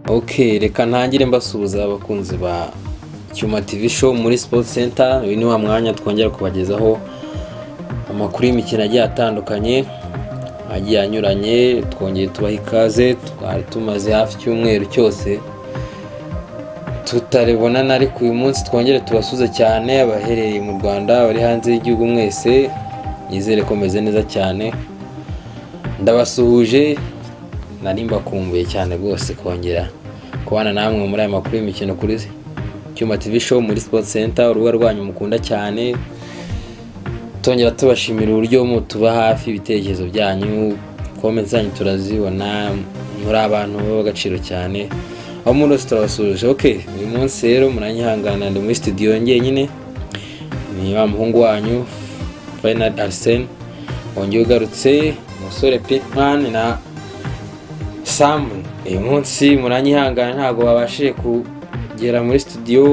ok reka ntangire mbasuhuza abakunzi ba cyuma tv show muri sports center uyu ni wa mwanya twongera kubagezaho amakuru y'imikino agiye atandukanye agiye anyuranye twongeye tubaha ikaze twari tumaze hafi icyumweru cyose tutaribonana ariko uyu munsi twongere tubasuze cyane abaherereye mu rwanda bari hanze y'igihugu mwese nizere ko meze neza cyane ndabasuhuje nari mbakumbuye cyane rwose kongera kubana namwe muri aya makuru y'imikino kuri cyuma tv show muri sport center urubuga rwanyu mukunda cyane tongera tubashimira uburyo mutuba hafi ibitekerezo byanyu comments zanyu turazibona muri abantu b'agaciro cyane aho muri bose turabasuje ok uyu munsi rero muranyihangana ndi muri studio njyenyine ni wa muhungu wanyu Fernand Arsene wongeye ugarutse umusore Pinkman na Sam uyu munsi muranyihangana ntabwo babashije kugera muri studio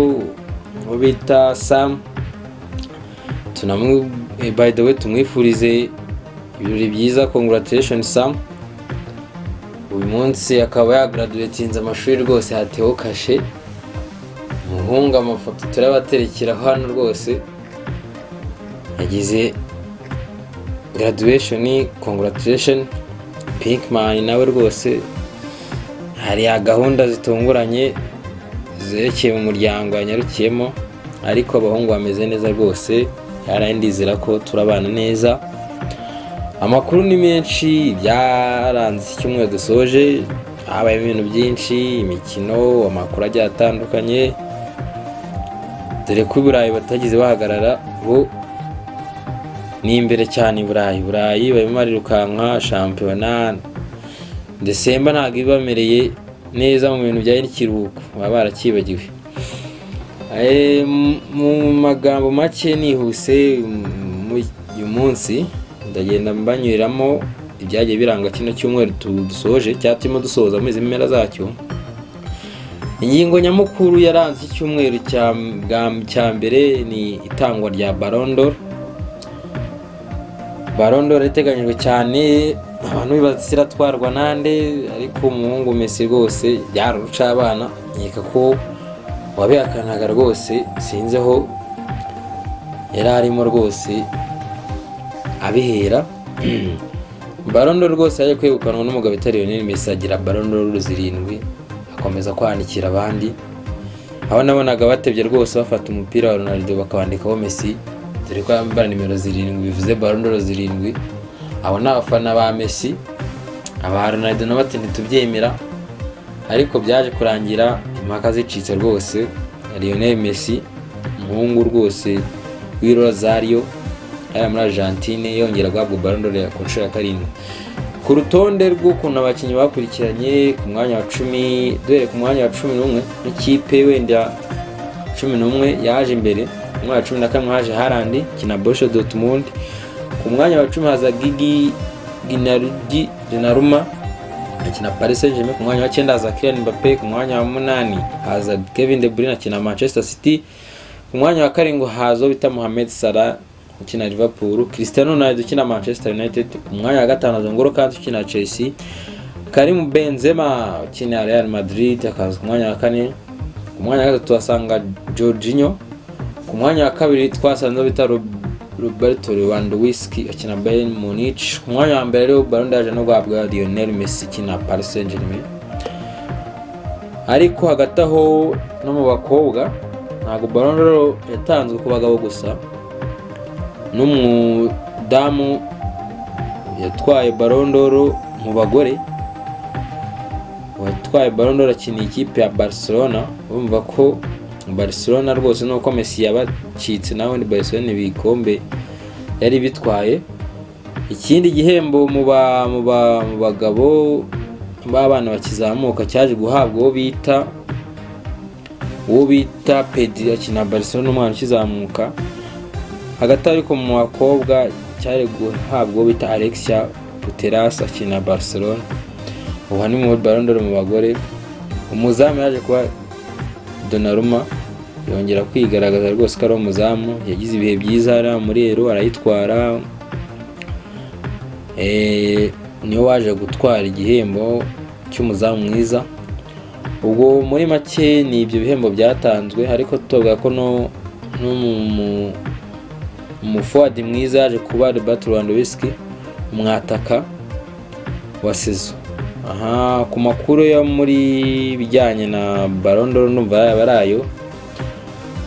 uwo bita Sam tunamu eh, by the way tumwifurize ibirori byiza congratulation sam uyu munsi akaba yagraduatinze amashuri rwose hateho kashe muhunga amafoto turabaterekera hano rwose yagize graduation congratulation pinkman nawe rwose hari gahunda zitunguranye zerekeye mu muryango yanyarukiyemo ariko abahungu bameze neza rwose yarandizera ko turabana neza amakuru ni menshi byaranze iki cyumweru dusoje habaye ibintu byinshi imikino amakuru agiye atandukanye dore ko i burayi batagize bahagarara bo ni imbere cyane i burayi burayi barimo barirukanka shampiyona desemba ntabwo ibamereye neza mu bintu bijyanye n'ikiruhuko baba barakibagiwe mu magambo make nihuse uyu munsi ndagenda mbanyuriramo ibyagiye biranga kino cyumweru dusoje cyangwa turimo dusoza amezi mpera zacyo ingingo nyamukuru yaranze icyumweru cya mbere ni itangwa rya barondoro barondoro iteganyijwe cyane abantu basiratwarwa n'ande ariko umuhungu mesi rwose byaruca abana nkeka ko wabihakanaga rwose sinzeho yari arimo rwose abihera barondo rwose yaje kwegukanwa n'umugabo itari rinini mbese agira barondo zirindwi akomeza kwandikira abandi aho nabonaga batebye rwose bafata umupira wa ronaldo bakawandikaho mesi dore ko yambara nimero zirindwi bivuze barondo zirindwi abo ni abafana ba mesi aba ronaldo nabo ati ntitubyemera ariko byaje kurangira impaka zicitse rwose Lionel Messi umuhungu rwose w'i Rosario yari muri Argentine yongera guhabwa Ballon d'Or ya kunshuro ya karindwi ku rutonde rw'ukuntu abakinnyi bakurikiranye ku mwanya wa cumi duhere ku mwanya wa cumi n'umwe n'ikipe wenda cumi n'umwe yaje imbere ku mwanya wa cumi na kamwe haje Harandi kina Borussia Dortmund ku mwanya wa cumi haza Gigi Ginardi Donnarumma akina Paris Saint-Germain ku mwanya wa cyenda haza Kylian Mbappe ku mwanya wa munani haza Kevin De Bruyne akina Manchester City ku mwanya wa karindwi haza bita Mohamed Salah ukina Liverpool Cristiano Ronaldo ukina Manchester United ku mwanya wa gatanu haza N'Golo Kante ukina Chelsea Karim Benzema ukina Real Madrid akaza ku mwanya wa kane ku mwanya wa gatatu tuhasanga Jorginho ku mwanya wa kabiri twasanze bita Roberto Lewandowski akina Bayern Munich ku mwanya wa mbere rero Ballon d'Or no guhabwa Lionel Messi akina Paris Saint-Germain ariko hagati aho no mu bakobwa ntabwo Ballon d'Or yatanzwe ku bagabo gusa n'umudamu yatwaye Ballon d'Or mu bagore watwaye Ballon d'Or akiniye ikipe ya Barcelona urumva ko barcelona rwose nuko Messi yabacitse nawe ni barcelona ibikombe yari bitwaye ikindi gihembo mu bagabo b'abana bakizamuka cyaje guhabwa uwo bita uwo bita pedi akina barcelona umwana ukizamuka hagati ariko mu bakobwa cyari guhabwa uwo bita alexia puteras akina barcelona ubu ni mu barondoro mu bagore umuzamu yaje kuba Donnarumma yongera kwigaragaza rwose ko ari umuzamu yagize ibihe byiza ari muri ero arayitwara niwe waje gutwara igihembo cy'umuzamu mwiza ubwo muri make ni ibyo bihembo byatanzwe ariko tuvuga ko no no mu umufuwadi mwiza yaje kuba Albert Lewandowski umwataka wa sezo aha ku makuru yo muri bijyanye na barondoro numva yaba ari ayo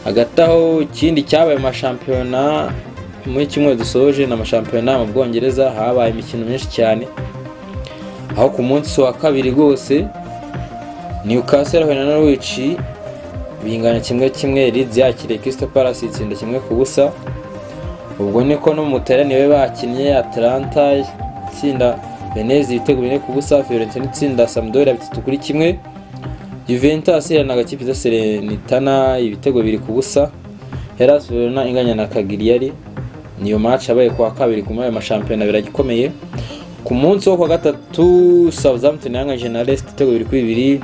hagati aho ikindi cyabaye amashampiyona muri kimwe dusoje ni amashampiyona mu bwongereza habaye imikino myinshi cyane aho ku munsi wa kabiri rwose Newcastle yahuye na Norwich bingana kimwe kimwe Leeds yakiriye Crystal Palace itsinda kimwe ku busa ubwo niko no muteraniwe bakinnye Atalanta itsinda Venezi ibitego bine ku busa Fiorentina itsinda Sampdoria bitatu kuri kimwe Juventus ihana agakipe za Serenitana ibitego bibiri ku busa Hellas Verona inganya na Cagliari niyo match yabaye kuwa kabiri ku mayo mashampiyona biragikomeye ku munsi wo kuwa gatatu Southampton yanganyije na Leicester ibitego bibiri kuri bibiri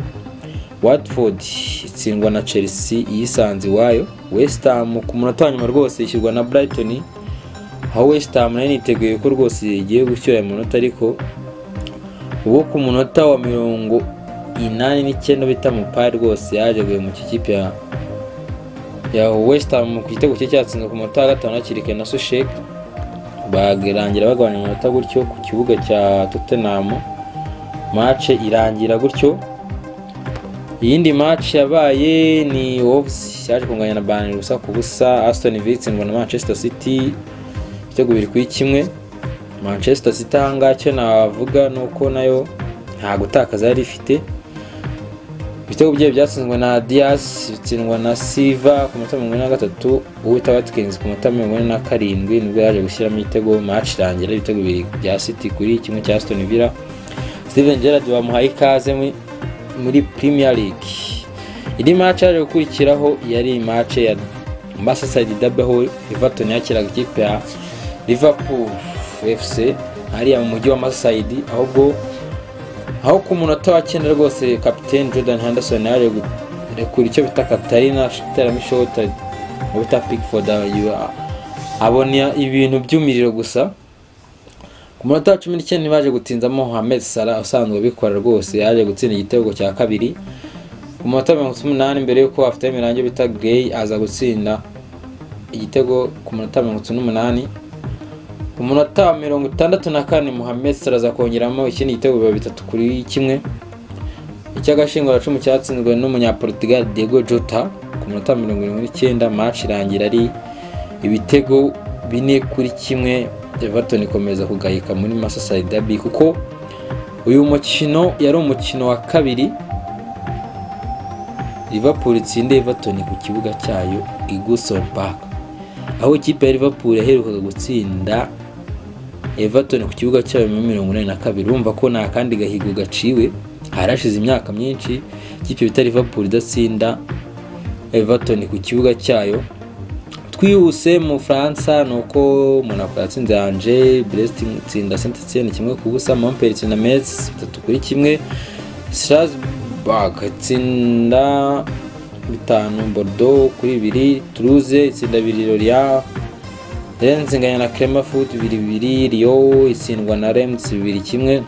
Watford itsindwa na Chelsea yisanze iwayo West Ham ku munota wa nyuma rwose ishyirwa na Brighton aho West Ham nayo niteguye ko rwose igiye gushyira mu munota ariko uwo ku munota wa mirongo inani n'icyenda bita Mupay rwose yaje mu kipe ya ya West Ham ku gitego cye cyatsinzwe ku munota wa gatanu hakiri kare na Sushek barangira bagabanya umunota gutyo ku kibuga cya Tottenham match irangira gutyo iyindi match yabaye ni Wolves yaje kunganya na Bayern gusa ku busa Aston Villa itsindwa na Manchester City ibitego bibiri kuri kimwe Manchester City ahangaha icyo navuga ni uko nayo nta gutakaza yari ifite ibitego byayo byatsinzwe na Dias bitsindwa na Silva ku munota mirongo ine na gatatu Uwita Watkins ku munota mirongo ine na karindwi nibwo yaje gushyiramo ibitego match irangira ibitego bibiri bya City kuri kimwe cya Aston Villa Steven Gerrard bamuhaye ikaze muri Premier League indi match yaje gukurikiraho yari match ya Merseyside Derby aho Everton yakiraga ikipe ya Liverpool FC hariya mu mujyi wa Merseyside ahubwo aho ku munota wa cyenda rwose kapiteni Jordan Henderson yaje kurekura icyo bita Katarina iteramo ishota bita Pickford abona ibintu by'umuriro gusa ku munota wa cumi n'icyenda baje gutinzamo Mohamed Salah usanzwe abikora rwose yaje gutsinda igitego cya kabiri ku munota mirongo umunani mbere y'uko afite imirangi bita Gray aza gutsinda igitego ku munota mirongo itatu n'umunani ku munota wa mirongo itandatu na kane Mohamed Salah aza kongeramo ikindi gitego biba bitatu kuri kimwe icy'agashinguracumu cyatsinzwe n'umunyaportugal Diego Jota ku munota mirongo irindwi n'icyenda match irangira ari ibitego bine kuri kimwe Everton ikomeza kugayika muri Merseyside Derby kuko uyu mukino yari umukino wa kabiri Liverpool itsinda Everton ku kibuga cyayo i Goodison Park aho ikipe ya Liverpool yaherukaga gutsinda Everton ku kibuga cyayo muri mirongo inani na kabiri urumva ko nta kandi gahigo gaciwe harashize imyaka myinshi ikipe bita Liverpool idatsinda Everton ku kibuga cyayo twihuse mu Faransa ni uko Monaco yatsinze Angers Brest itsinda Saint Etienne kimwe ku busa Montpellier itsinda Metz bitatu kuri kimwe Strasbourg itsinda bitanu Bordeaux kuri bibiri Toulouse itsinda bibiri Lorient Rennes inganya na Clermont bibiri bibiri Lyon itsindwa na Reims bibiri kimwe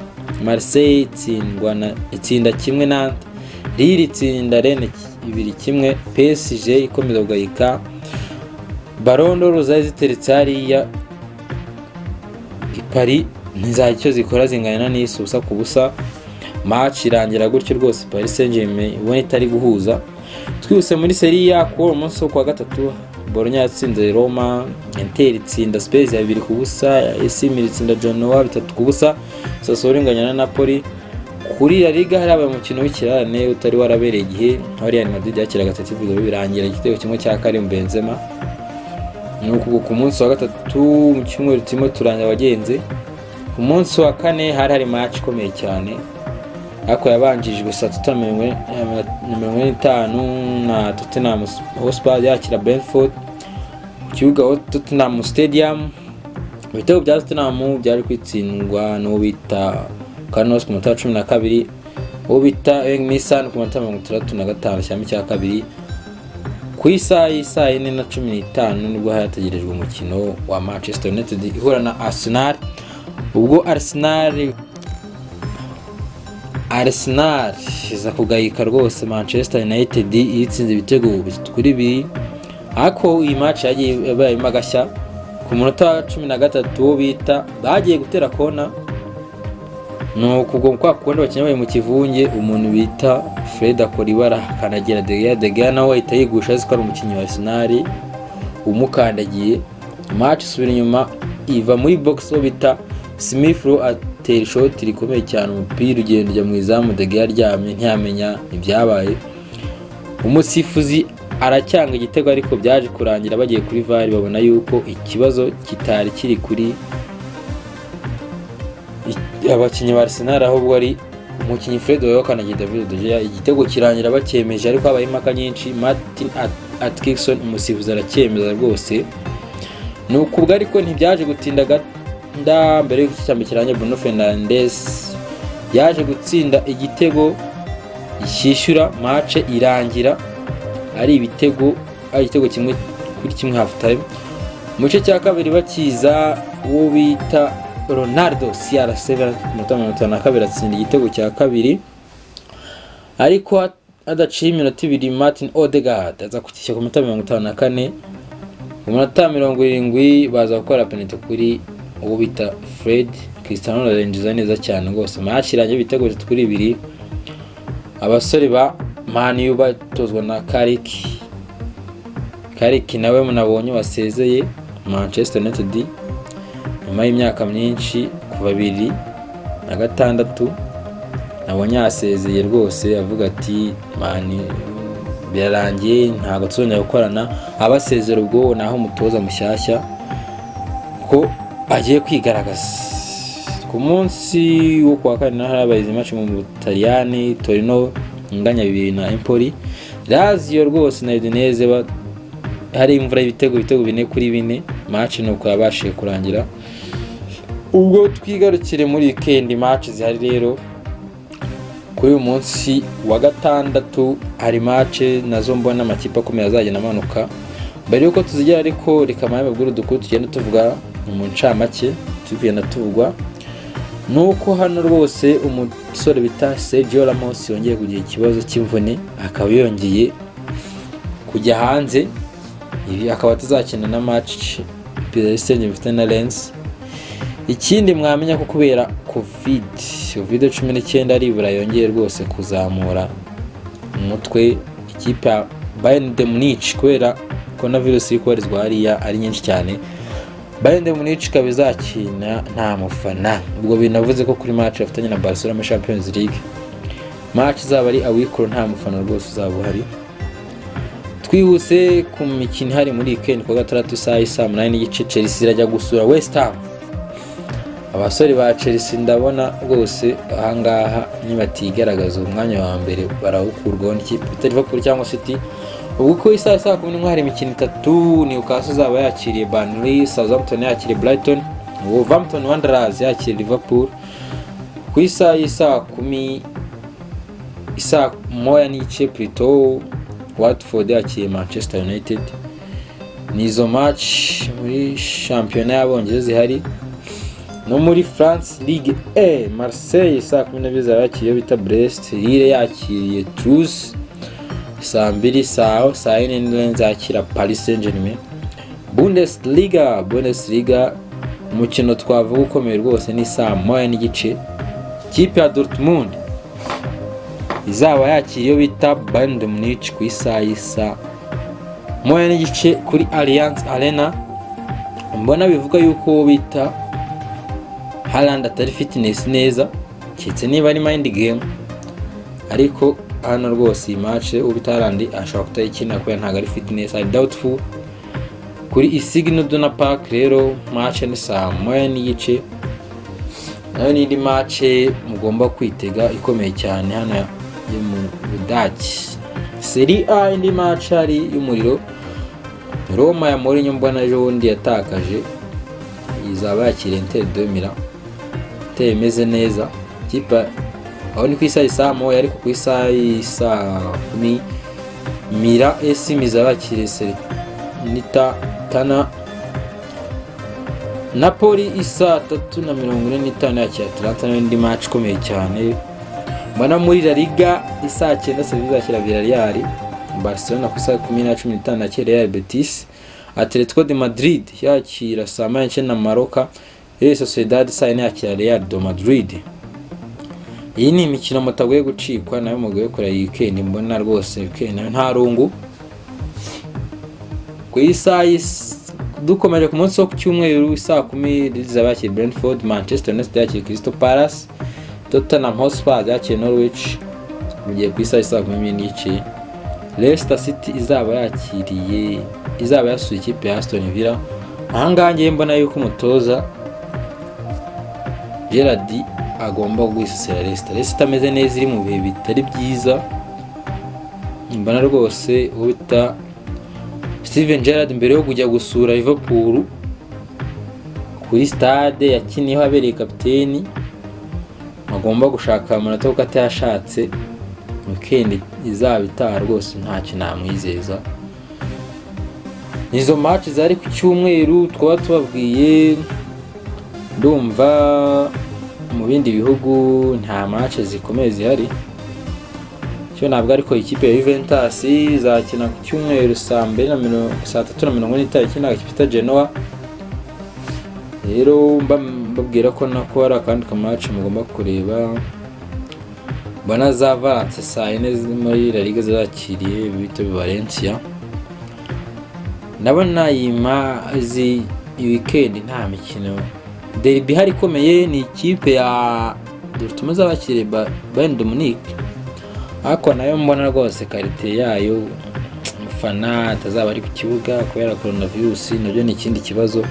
Marseille itsindwa na itsinda kimwe Nantes Lille itsinda Rennes bibiri kimwe PSG ikomeza kugayika barondoro zari ziteretse hariya ipari ntizagira icyo zikora zingana n'isi ubusa ku busa match irangira gutyo rwose Paris Saint-Germain ubona itari guhuza twihuse muri seriya kuwa umunsi wo kuwa gatatu Bologna yatsinze Roma Inter itsinda Spurs ya bibiri ku busa AC Milan itsinda Genoa bitatu ku busa Sassuolo inganya na Napoli kuri La Liga hari habaye umukino w'ikirarane utari warabereye igihe aho Real Madrid yakiraga Atletico birangira igitego kimwe cya Karim Benzema nuko ku munsi wa gatatu mu cyumweru turimo turangira abagenzi ku munsi wa kane hari hari match ikomeye cyane ariko yabanjijwe saa tatu na mirongo ine n'itanu na Tottenham Hotspur yakira Brentford ku kibuga Tottenham Stadium ibitego bya Tottenham byari kwitsindwa n'uwo bita Carlos ku munota wa cumi na kabiri uwo bita Engmisan ku munota mirongo itandatu na gatanu cyangwa icya kabiri ku isaha y'isaha yine na cumi n'itanu nibwo hategerejwe umukino wa manchester united ihura na arsenal ubwo arsenal Arsenal iza kugayika rwose Manchester United itsinze ibitego kuri bibiri ariko iyi match yagiye ibayemo agashya ku munota wa cumi na gatatu wo bita bagiye gutera kona ni ukugwa kwa kundi bakeneye mu kivunge umuntu bita Fred akora ibara akanagira De Gea De Gea nawe ahita yigusha azi ko ari umukinnyi wa Arsenal umukandagiye match isubira inyuma iva muri box wo bita Smith Rowe atera ishoti rikomeye cyane umupira ugenda ujya mu izamu De Gea aryamye ntiyamenya ibyabaye umusifuzi aracyanga igitego ariko byaje kurangira bagiye kuri VAR babona yuko ikibazo kitari kiri kuri abakinnyi ba Arsenal ahubwo ari umukinnyi Fred Wayokana na David De Gea igitego kirangira bacyemeje ariko habaye impaka nyinshi Martin Atkinson umusifuzi aracyemeza rwose ni ukubwo ariko ntibyaje gutinda ganda mbere y'uko icyambi kirangira Bruno Fernandes yaje gutsinda igitego cyishyura mace irangira ari ibitego ari igitego kimwe kuri kimwe half time mu gice cya kabiri bakiza uwo bita Ronaldo CR7 ku minota mirongo itanu na kabiri atsinda igitego cya kabiri ariko hadaciye iminota ibiri Martin Odegaard aza kukishyura ku minota mirongo itanu na kane mu minota mirongo irindwi baza gukora penaliti kuri uwo bita Fred Cristiano Ronaldo yinjiza neza cyane rwose match irangiye ibitego bitatu kuri bibiri abasore ba mani batozwa na kariki kariki nawe munabonye wasezeye manchester united nyuma y'imyaka myinshi ku babiri na gatandatu nabonye yasezeye rwose avuga ati mani birarangiye ntabwo tuzongera gukorana abasezera ubwo naho umutoza mushyashya ko agiye kwigaragaza ku munsi wo kuwa kane naho habaye izi match mu butaliyani torino inganya bibiri na empoli raziyo rwose na udineze hari imvura y'ibitego ibitego bine kuri bine maci nuko yabashije kurangira ubwo twigarukire muri wikendi maci zihari rero kuri uyu munsi wa gatandatu hari maci nazo mbona amakipe akomeye azagenda amanuka mbere y'uko tuzigera ariko reka mpamvu bw'uru dukuru tugenda tuvuga mu ncamake tugenda tuvugwa nuko hano rwose umusore bita Sergio Ramos yongeye kugira ikibazo cy'imvune akaba yongeye kujya hanze ibi akaba atazakina na match PSG bifite na Lens ikindi mwamenya ko kubera covid covid cumi n'icyenda aribura yongeye rwose kuzamura umutwe ikipe ya Bayern de Munich kubera coronavirus iri kubarizwa hariya ari nyinshi cyane bayende munich ikaba izakina nta mufana ubwo binavuze ko kuri match bafitanye na barcelona muri champions league match izaba ari awikoro nta mufana rwose uzaba uhari twihuse ku mikino ihari muri weekend kuwa gatandatu saa i saa munani n'igice chelsea irajya gusura west ham abasore ba chelsea ndabona rwose ahangaha nibatigaragaza umwanya wa mbere barawukurwaho n'ikipe bita liverpool cyangwa city ubwo ku isaha saa kumi n'imwe hari imikino itatu newcastle izaba yakiriye banley southampton yakiriye brighton wolverhampton wanderers yakiriye liverpool ku isaha y'isaa kumi isaa moya n'igice plito watford yakiriye manchester united nizo match muri shampiyona y'abongereza zihari no muri france ligue e marseille saa kumi n'ebyiri izaba yakiriye bita brest lille yakiriye truce saa mbiri saa saa yine nzakira paris saint germain bundesliga bundesliga umukino twavuga ukomeye rwose ni saa moya n'igice kipe ya dortmund izaba yakira iyo bita bayern de munich ku isaha y'isa moya n'igice kuri alliance arena mbona bivuga yuko bita harandi atari fitinesi neza keretse niba ari mayindi gemu ariko hano rwose iyi mace uba itarandi ashobora kutayikina kubera ntabwo ari fitinesi ari dawutifu kuri isigino dona paki rero mace ni saa moya n'igice nayo n'indi mace mugomba kwitega ikomeye cyane hano yo mu budaki seri a indi mace ari y'umuriro roma ya morinyo mbona ejo bundi yatakaje izaba yakiriye interi domira iteye imeze neza kipa aho ni ku isaha isaa moya ariko ku isaha isaa kumi mira esi mizabakire nita tana napoli isaa tatu na mirongo ine n'itanu yakira atalanta n'indi maci ikomeye cyane mbona muri La Liga isaa cyenda sevilla izakira Villarreal Barcelona ku isaha kumi na cumi n'itanu yakira Real Betis Atletico de Madrid yakira saa moya n'icyenda na Maroka Real Sociedad saa yine yakira Real de Madrid iyi ni imikino mutagoye gucikwa nayo mugoye kureba iyi weekend mbona rwose weekend nayo nta rungu ku isaha y'is- dukomeje ku munsi wo ku cyumweru isaa kumi Leeds yakira Brentford Manchester United yakira Crystal Palace Tottenham Hotspur yakira Norwich mu gihe ku isaha isaa kumi n'imwe n'igice Leicester City izaba yakiriye izaba yasuye ikipe ya Aston Villa ahangaha ngewe mbona yuko umutoza Gerard agomba guhisasira Leicester Leicester ameze neza iri mu bihe bitari byiza mbona rwose uwo bita Steven Gerrard mbere yo kujya gusura Liverpool kuri stade yakiniyeho abereye kapiteni agomba gushaka amanota kuko atayashatse weekend izaba itaha rwose ntacyo namwizeza izo match zari ku cyumweru twaba tubabwiye ndumva mu bindi bihugu nta match zikomeye zihari cyo ntabwo ariko ikipe ya Juventus izakina ku cyumweru saa mbiri na mirongo saa tatu na mirongo ine n'itariki ikina ikipe ita Genoa rero mba- mbabwira ko nako hari akandi kamaci mugomba kureba mbona za Valence saa yine ziri muri La Liga zakiriye bita Valencia ndabona iyi ma- izi iyi weekend nta mikino derby ihari ikomeye ni ikipe ya dore utume zakiriye Ba- Bayern Dominique ariko nayo mbona rwose karite yayo umufana atazaba ari ku kibuga kubera coronavirus nabyo ni ikindi kibazo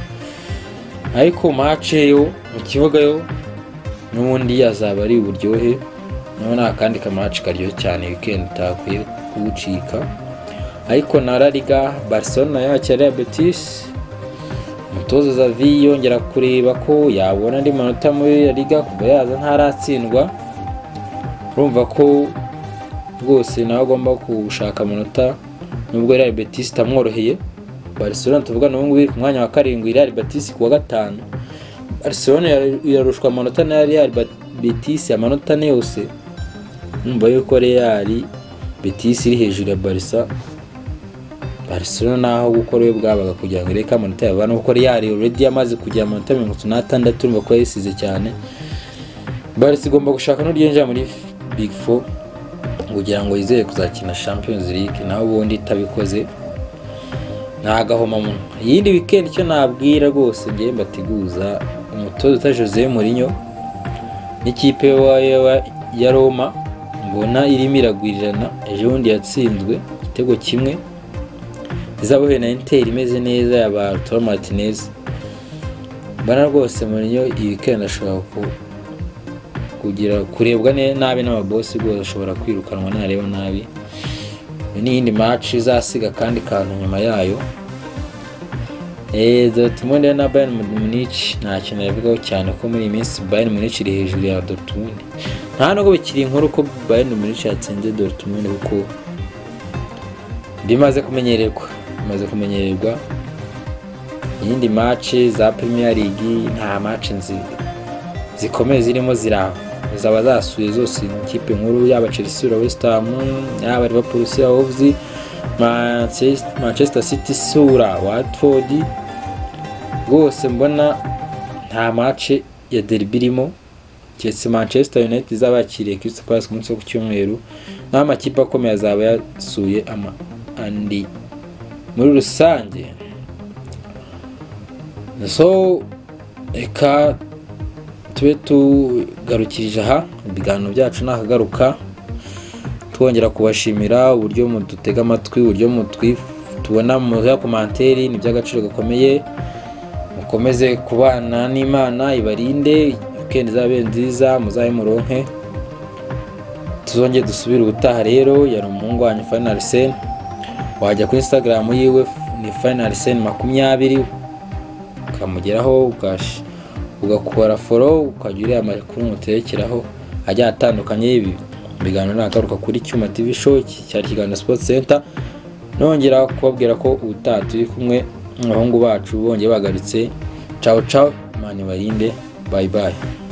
ariko mace yo mu kibuga yo n'ubundi yazaba ari uburyohe naho nta kandi kamaci karyoshye cyane weekend utakwiye kuwucika ariko na La Liga Barcelona yakira Real Betis umutoza Xavi yongera kureba ko yabona andi manota muri La Liga kuva yaza ntaratsindwa urumva ko rwose nawe agomba gushaka amanota nubwo Real Betis itamworoheye Barcelona tuvugana ubu ngubu iri ku mwanya wa karindwi Real Betis ku wa gatanu Barcelona ira- irarushwa amanota na Real Bat- Betis amanota ane yose numva yuko Real Betis iri hejuru ya Barca Barcelona naho gukora we bwabaga kugira ngo ireke amanota yabana kuko Real already yamaze kugira amanota mirongo itatu n'atandatu urumva ko yayisize cyane Barca igomba gushaka n'uryinjira muri Big Four kugira ngo yizere kuzakina Champions League naho ubundi itabikoze nta gahomamunwa iyindi weekend icyo nabwira rwose ngewe mbateguza umutoza uta Jose Mourinho n'ikipe wa- ya- ya Roma mbona irimo iragwirirana ejo bundi yatsinzwe igitego kimwe izabuhe na Inter imeze neza ya ba Lautaro Martinez mbona rwose Mourinho iyi weekend ashobora ku kugira kurebwa ne- nabi n'ababosi rwose ashobora kwirukanwa nareba nabi n'iyindi match izasiga kandi kantu nyuma yayo Eh, Dortmund na Bayern Munich nta kintu nabivugaho cyane ko muri iyi minsi Bayern Munich iri hejuru ya Dortmund nta nubwo bikiri inkuru ko Bayern Munich yatsinze Dortmund kuko bimaze kumenyererwa bimaze kumenyererwa iyindi match za Premier League nta match nzi zikomeye zirimo ziraba zaba zasuye zose ikipe nkuru yaba Chelsea ura West Ham yaba Liverpool ura Wolves Manchester- Manchester City sura Watford rwose mbona nta mace ya derby irimo keretse Manchester United izaba yakiriye Crystal Palace ku munsi wo ku cyumweru naho amakipe akomeye azaba yasuye ama andi muri rusange so reka tube tugarukirije aha ibiganiro byacu nakagaruka twongera kubashimira uburyo mudutega amatwi uburyo mutwi tubona muha komanteri ni iby'agaciro gakomeye mukomeze kubana n'imana ibarinde weekend izabe nziza muzabe muronke tuzongere dusubire ubutaha rero yari umuhungu wanyu final sen wajya kuri instagram yiwe ni final sen makumyabiri ukamugeraho ugash- ugakora foro ukajya ureba amakuru muterekeraho agiye atandukanye ibi ibiganiro nagaruka kuri cyuma tv show iki cyari ikiganiro sport center nongera kubabwira ko ubutaha turi kumwe n'abahungu bacu bongeye bagarutse cawo cawo imana ibarinde bayi bayi